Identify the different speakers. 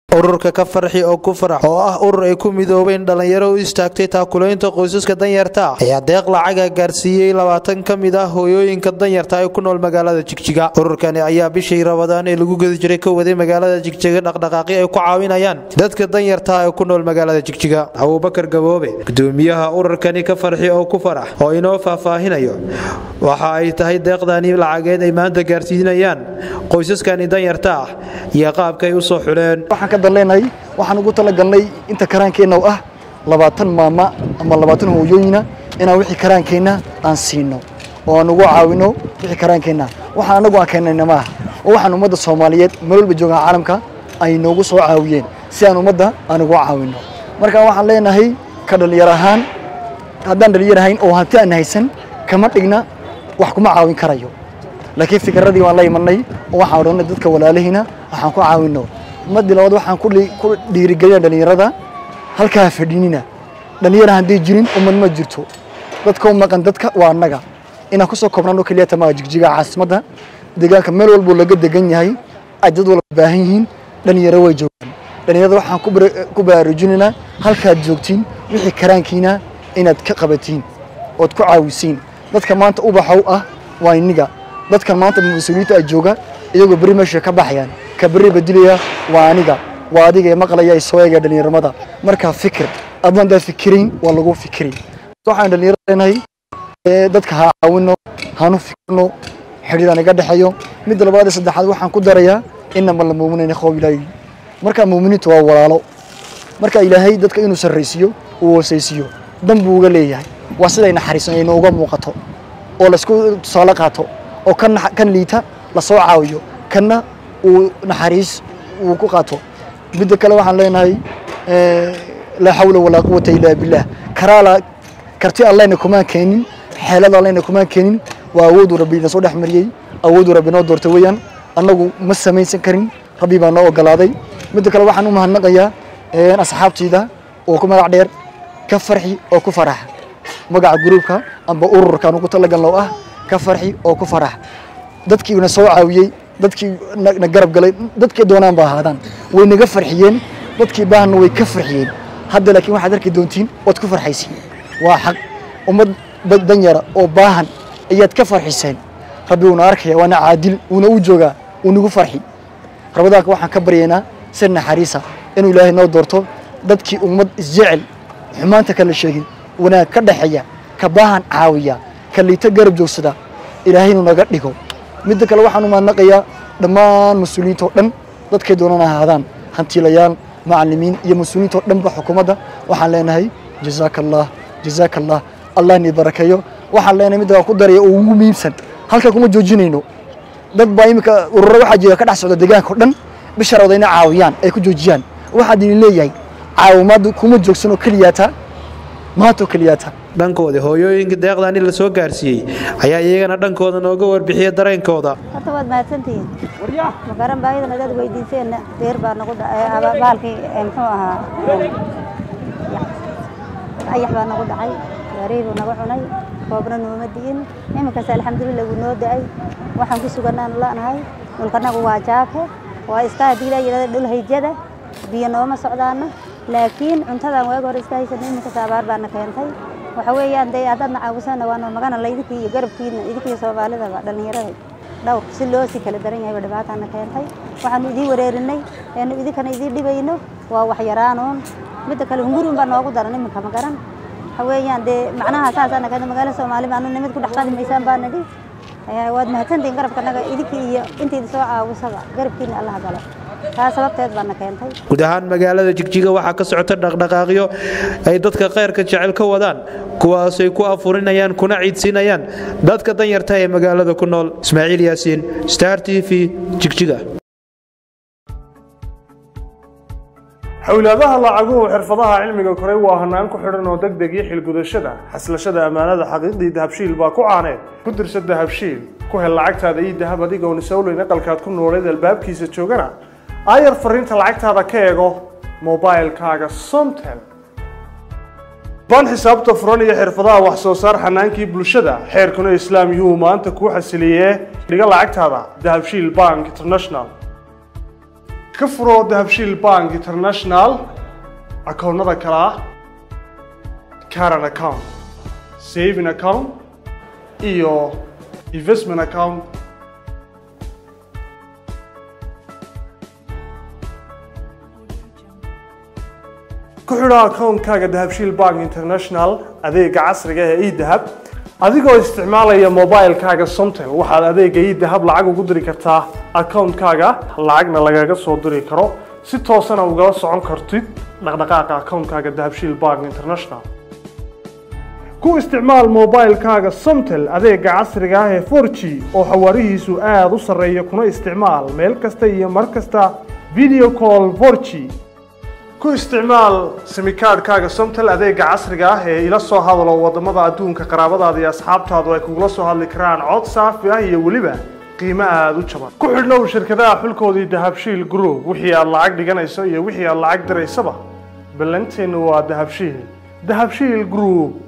Speaker 1: ururka ka farxi oo ku farax oo ah urur ay ku midoobeen dhallinyaro u istaagtay taakulaynta qoysaska danyarta ah ayaa deeq lacaga gaarsiiyey labaatan ka mid ah hooyooyinka danyarta ee ku nool magaalada jigjiga ururkani ayaa bishii rabadaan ee lagu gedi jiray ka waday magaalada jigjiga dhaqdhaqaaqi ay ku caawinayaan dadka danyarta ee ku nool magaalada jigjiga abuubakar gaboobe gudoomiyaha ururkani ka farxi oo ku farax oo inoo faahfaahinayo waxa ay tahay deeqdani lacageed ay maanta gaarsiinayaan qoysaskani danyarta ah iyo qaabka ay u soo xuleen
Speaker 2: waxaan ka danleenahay waxaan ugu talagalnay inta karaankeenna ah labaatan maama ama labaatan hooyooyina inaan wixii karaankeenna aan siino oo aan ugu caawino wixii karaankeenna waxaan anagu aan keennayna ma aha oo waxaan ummadda soomaaliyeed meel walba joogaan caalamka ay noogu soo caawiyeen si aan ummadda aan ugu caawino marka waxaan leenahay ka dhalinyar ahaan haddaan dhalinyar ahayn oo hanti aan haysan kama dhigna wax kuma caawin karayo laakiin fikradii waan la imanay oo waxaan odhanay dadka walaalihiina waxaan ku caawino ummadii labaad waxaan ku dhiirigelina dhalinyarada halkaa fadhinina dhalinyara hadday jirin ummad ma jirto dadka u maqan dadka waa annaga inaan kusoo koobnano keliyata maa jigjiga caasimadda deegaanka meel walbuu laga degan yahay ay dad walba baahan yihiin dhalinyaro way joogaan dhalinyarada waxaan ku baraarujinaynaa halkaad joogtiin wixii karaankiina inaad ka qabatiin ood ku caawisiin dadka maanta ubaxow ah waa iniga dadkan maanta mas-uuliyiinta ay jooga iyagoo berri meesha ka baxayaan ka berri badilaya waa aniga waa adiga ee maqlaya ee soo eegaya dhallinyaramada markaa fikir adna haddaad fikirayn waa lagu fikiri waxaan dhallinyarada leenahay dadka ha caawino hanu fikirno xidhiidaan iga dhexeeyo midda labaad ee saddexaad waxaan ku darayaa inama la muuminayna khoob ilaahi markaa muuminiintu waa walaalo marka ilaahay dadka inuu sarraysiiyo uu hoosaysiiyo dan buu uga leeyahay waa siday naxariisan ay nooga muuqato oo laysku tusaale qaato oo kan liita lasoo caawiyo kanna uu naxariis uu ku qaato midda kale waxaan leenahay laa xawla walaa quwata illaa billaah karaala karti allena kumaan keenin xeelada allena kumaan keenin waa awooduu rabbi na soo dhex mariyey awooduu rabbi noo doortay weeyaan annagu ma samaysan karin rabbi baa noo ogolaaday midda kale waxaan u mahadnaqayaa asxaabtayda oo ku magac dheer ka farxi oo ku farax magaca gruubka amba ururkaan ugu talagalno ah ka farxi oo ku farax dadkii na soo caawiyey dadkii na garab galay dadkii doonaan ba ahaadaan way naga farxiyeen dadkii baahanna way ka farxiyeen hadda laakiin waxaad arki doontiin waad ku farxaysiin waa xaq ummad danyara oo baahan ayaad ka farxiseen rabbi uuna arkaya waana caadil uuna u joogaa uu nagu farxi rabadaanka waxaan ka baryaynaa si naxariisa inuu ilaahay noo doorto dadkii ummad isjecel xumaanta kala sheegin wanaag ka dhexeeya ka baahan caawiya ka liita garab joogsada ilaahay inuu naga dhigo midda kale waxaan u mahadnaqayaa dhammaan mas-uuliyiinta oo dhan dadkay doonaan ahaadaan hantiilayaal macalimiin iyo mas-uuliyiinta oo dhanba xukuumadda waxaan leenahay jazaaka allah jazaaka allah allah ni barakeeyo waxaan leenahay midda ku daraya oo ugu muhiimsan halka kuma joojinayno dad baa iminka ururo waxaa jira ka dhex socda deegaanka oo dhan bisharooda inay caawiyaan ay ku joojiyaan waxaad idin leeyahay caawimaaddu kuma joogsan oo keliyaata maanta oo keliyaata
Speaker 1: dhankooda hooyooyinka deeqdani la soo gaarsiiyey ayaa iyagana dhankooda nooga warbixiya dareenkooda
Speaker 3: horta waad mahadsantihiin makaran baahidan adaad weydiiseenna deer baa nagu dhacay baalkii muxuu ahaa ayax baa nagu dhacay gaarey buu naga cunay roobna nooma di'in iminkaas alxamdulilah wuu noo da'ay waxaan ku suganaan la'nahay dhulkanagu waa jaake waa iska haddii la yidhahda dhul hayjada biyo nooma socdaana laakiin cuntadan waaga hore iska haysanay iminkaas abaar baana keentay waxa weeyaan dee haddaadna caawisana waana magana laydikii iyo garabkiina idinkii soomaalidaba dhallinyarada dhowr si loo sii kala daran yahay dhibaataana keentay waxaanu idiin wareerinay eenu idinkana idiin dhibayno waa waxyaraanuun midda kale hunguruun baa noogu daran iminka ma garan waxa weeyaan dee macnaha saasaana keenta magaala soomaali baanu nimid ku dhex qadi maysaan baa nidhi waad mahadsantihiin garabkanaga idinkii iyo intiida soo caawisaba garabkiina allaha galo taa sababteed baana keentay
Speaker 1: guud ahaan magaalada jigjiga waxaa ka socota dhaqdhaqaaqyo ay dadka khayrka jecel ka wadaan kuwaasay ku afurinayaan kuna ciidsiinayaan dadka danyarta ee magaalada ku nool ismaaciil yaasiin star t v jigjiga
Speaker 4: xowlaadaha lacaguhu xirfadaha cilmiga koray waa hanaan ku xidhan oo deg deg iyo xilgudashada xaslashada ammaanada xaqiiqdii dahabshiil baa ku caaneed ku dirsa dahabshiil ku hel lacagtaada iyo dahab adigoon isowleyn aqalkaad ku nooleed albaabkiisa joogana aayar fariinta lacagtaada ka eego mobilkaaga somtel ban xisaabta furan iyo xirfadaha wax soo saar xanaankii bulshada xeerkuna islaam yuu maanta kuu xasiliyee dhiga lacagtaada dahabshiil bank international ka furo dahabshiil bank international akoonnada kale ah caran account saving account iyo investment account ku xidho akoonkaaga dahabshiil bank international adeega casriga ee edahab adigoo isticmaalaya mobilekaaga somtel waxaad adeega edahab lacag ugu diri kartaa akoonkaaga lacagna lagaga soo diri karo si toosana ugala socon kartid dhaqdhaqaaqa akoonkaaga dahabshiil bank international ku isticmaal mobilekaaga somtel adeega casriga ah ee 4g oo xawaarihiisu aada u sarreeya kuna isticmaal meel kasta iyo mar kasta video call 4g ku isticmaal simikaadhkaaga somtel adeega casriga ah ee ila soo hadalo wadamada adduunka qaraabadaada iyo asxaabtaadu ay kugula soo hadli karaan cod saafi ah iyo weliba qiimo aada u jaban ku xidhnow shirkadaha xulkoodii dahabshiil group wixii aad lacag dhiganayso iyo wixii aad lacag diraysaba ballanteennu waa dahabshiil dahabshiil group